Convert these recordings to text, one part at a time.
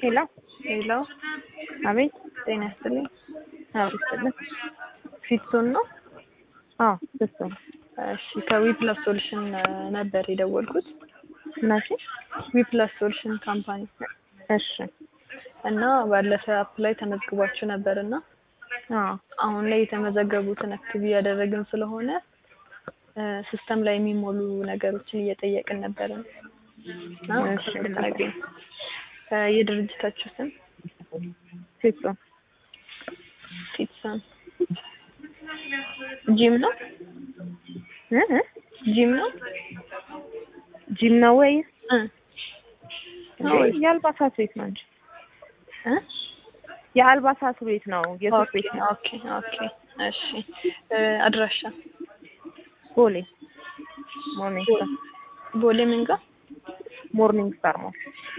ሄሎ ሄሎ፣ አቤት። ጤና ይስጥልኝ። አቤት ይስጥልን። ፊትሶን ነው? አዎ ደስ ነው። እሺ፣ ከዊፕላስ ሶሉሽን ነበር የደወልኩት። እናሺ ዊፕላስ ሶሉሽን ካምፓኒ እሺ። እና ባለፈ አፕ ላይ ተመዝግቧችሁ ነበር እና አዎ አሁን ላይ የተመዘገቡትን አክቲቭ እያደረግን ስለሆነ ሲስተም ላይ የሚሞሉ ነገሮችን እየጠየቅን ነበር እና እሺ። እንድናገኝ የድርጅታችሁ ስም ሴት ነው። ፊትሶን ጂም ነው? እ እ ጂም ነው? ጂም ነው ወይ? እ እንዴ የአልባሳት ቤት ነው እንጂ እ የአልባሳት ቤት ነው። የሱቅ ቤት ነው። ኦኬ ኦኬ እሺ እ አድራሻ ቦሌ ሞርኒንግ ስታር ቦሌ ምን ጋር ሞርኒንግ ስታር ሞል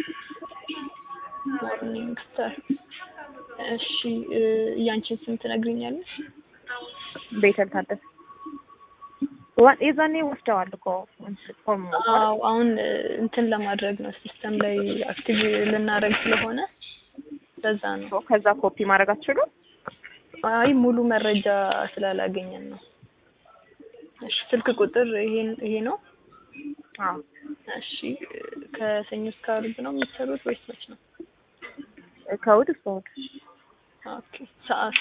ሞርኒንግ ስታር እሺ እ ያንቺን ስም ትነግሪኛለሽ ቤተል ታደሰ ዋ- የዛኔ ወስደዋል እኮ ፎርም አዎ አሁን እ እንትን ለማድረግ ነው ሲስተም ላይ አክቲቭ ልናደርግ ስለሆነ ለዛ ነው ከዛ ኮፒ ማድረግ አትችሉም? አይ ሙሉ መረጃ ስላላገኘን ነው እሺ ስልክ ቁጥር ይሄን ይሄ ነው አዎ እሺ እ ከሰኞ እስከ ዓርብ ነው የምትሰሩት ወይስ መች ነው ከእሑድ እስከ እሑድ ኦኬ ሰዓት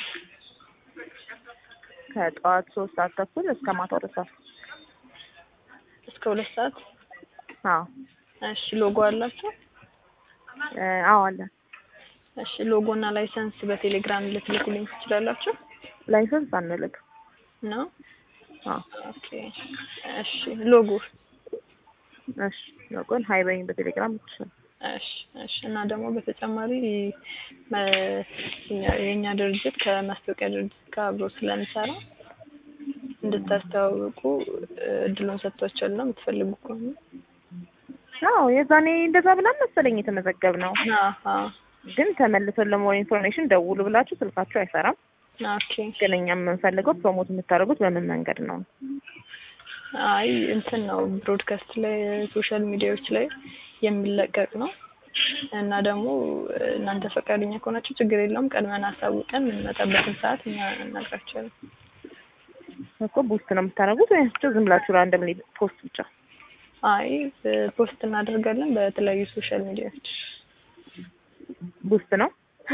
ከጠዋት ሶስት ሰዓት ተኩል እስከ ማታ ሁለት ሰዓት እስከ ሁለት ሰዓት አዎ እሺ ሎጎ አላችሁ እ አዎ አለ እሺ ሎጎ እና ላይሰንስ በቴሌግራም ልትልኩልኝ ትችላላችሁ ላይሰንስ አንልክ ነው አዎ ኦኬ እሺ ሎጎ እሺ ለቆን ሀይ በይኝ በቴሌግራም ይችላል እሺ እሺ እና ደግሞ በተጨማሪ መ- እኛ- የእኛ ድርጅት ከማስታወቂያ ድርጅት ጋር አብሮ ስለሚሰራ እንድታስተዋውቁ እ እድሉን ሰጥቷቸዋል ነው የምትፈልጉ ከሆነ አዎ የዛኔ እንደዛ ብላን መሰለኝ የተመዘገብ ነው አሀ ግን ተመልሰን ለሞር ኢንፎርሜሽን ደውሉ ብላችሁ ስልካችሁ አይሰራም ኦኬ ግን እኛ የምንፈልገው ፕሮሞት የምታደርጉት በምን መንገድ ነው አይ እንትን ነው ብሮድካስት ላይ ሶሻል ሚዲያዎች ላይ የሚለቀቅ ነው እና ደግሞ እናንተ ፈቃደኛ ከሆናችሁ ችግር የለውም ቀድመን አሳውቀን የምንመጣበትን ሰዓት እኛ እናግራቸዋለን እኮ ቡስት ነው የምታደርጉት ወይስ ዝም ብላችሁ ራንደምሊ ፖስት ብቻ አይ ፖስት እናደርጋለን በተለያዩ ሶሻል ሚዲያዎች ቡስት ነው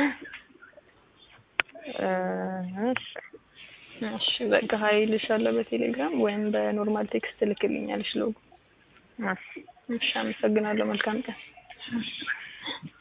እ እሺ እሺ በቃ ሀይልሻለሁ በቴሌግራም ወይም በኖርማል ቴክስት ልክልኛለሽ ሎጎ እሺ እሺ አመሰግናለሁ መልካም ቀን